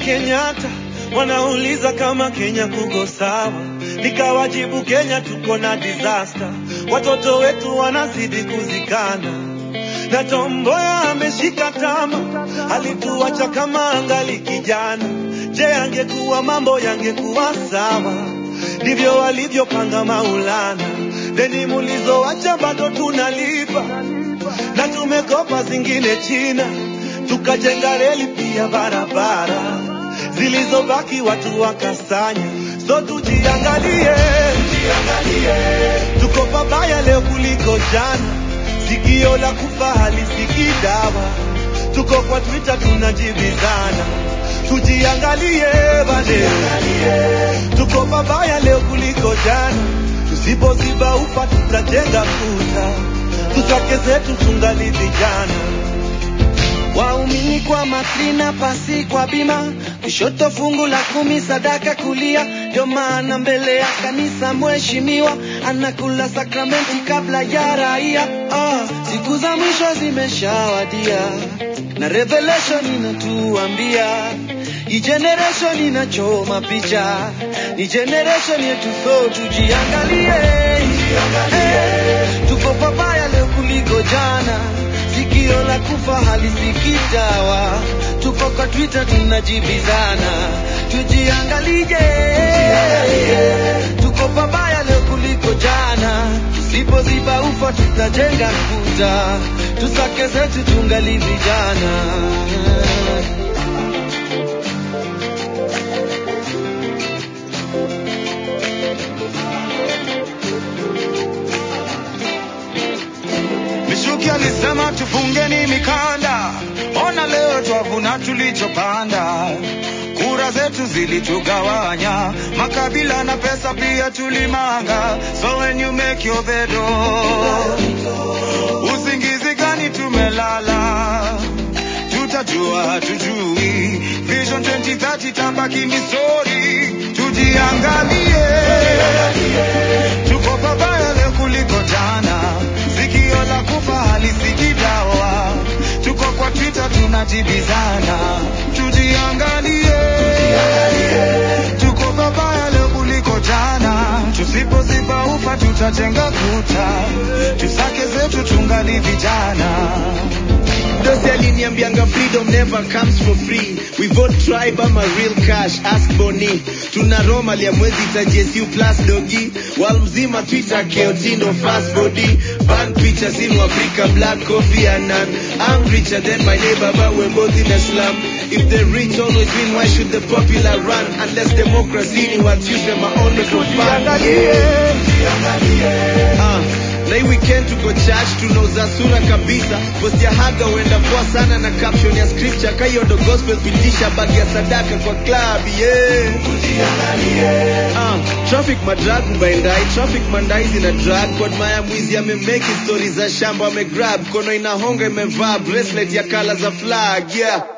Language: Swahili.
Kenyatta wanauliza kama Kenya kuko sawa, nikawajibu Kenya tuko na disaster, watoto wetu wanazidi kuzikana na Tomboya ameshika tama, alituacha kama angali kijana. Je, angekuwa mambo yangekuwa sawa? Ndivyo walivyopanga Maulana, deni mulizoacha bado tunalipa, na tumekopa zingine China, tukajenga reli pia barabara, zilizobaki watu wakasanya. So tujiangalie, tujiangalie, tuko pabaya leo kuliko jana sikio la kufa halisikii dawa. Tuko kwa Twitter tunajibizana, tujiangalie bane, tuko pabaya leo kuliko jana. Tusipoziba ufa tutajenga kuta, tusake zetu tungali vijana. Waumini kwa matrina, pasi kwa bima, kushoto fungu la kumi, sadaka kulia. Ndio maana mbele ya kanisa mheshimiwa anakula sakramenti kabla ya raia. Ah, siku za mwisho zimeshawadia na revelation inatuambia hii generation inachoma picha, ni generation yetu, so tujiangalie, Eh, tuko pabaya leo kuliko jana sikio la kufa halisikii dawa. Tuko kwa Twitter tunajibizana, tujiangalie, tuko pabaya leo kuliko jana. Tusipoziba ufa tutajenga kuta, tusake zetu tungali vijana. Mishuki alisema tufungeni mikanda, ona leo twavuna tulichopanda. Kura zetu zilitugawanya, makabila na pesa pia tulimanga. So when you make your bed, oh, usingizi gani tumelala? Tutajua tujui, Vision 2030 tabaki ni story. Tujiangalie, tuko pabaya leo kuliko jana. Sikio la kufa halisikii dawa. Tuko kwa Twitter tunajibizana, tujiangalie, tuko pabaya leo kuliko jana. Tusipoziba ufa tutajenga kuta, tusake zetu tungali vijana. Dosi aliniambianga freedom never comes for free. We vote tribe ama real cash, ask Boni. Tuna Roma lia mwezi ita JSU plus dogi. Wal mzima Twitter keotindo fast body. Ban pictures in Africa, black coffee and none. I'm richer than my neighbor but we're both in a slum. If the rich always win, why should the popular run? Unless democracy ni what use them only for fun. Ah, na hii weekend tuko church tunauza sura kabisa post ya haga huenda poa sana na caption ya scripture kayondo gospel pitisha bagi ya sadaka kwa club yeah Ah, traffic madrag mbaendai traffic mandai zina drag kod maya mwizi amemeki stori za shamba amegrab kono inahonga imevaa bracelet ya kala za flag yeah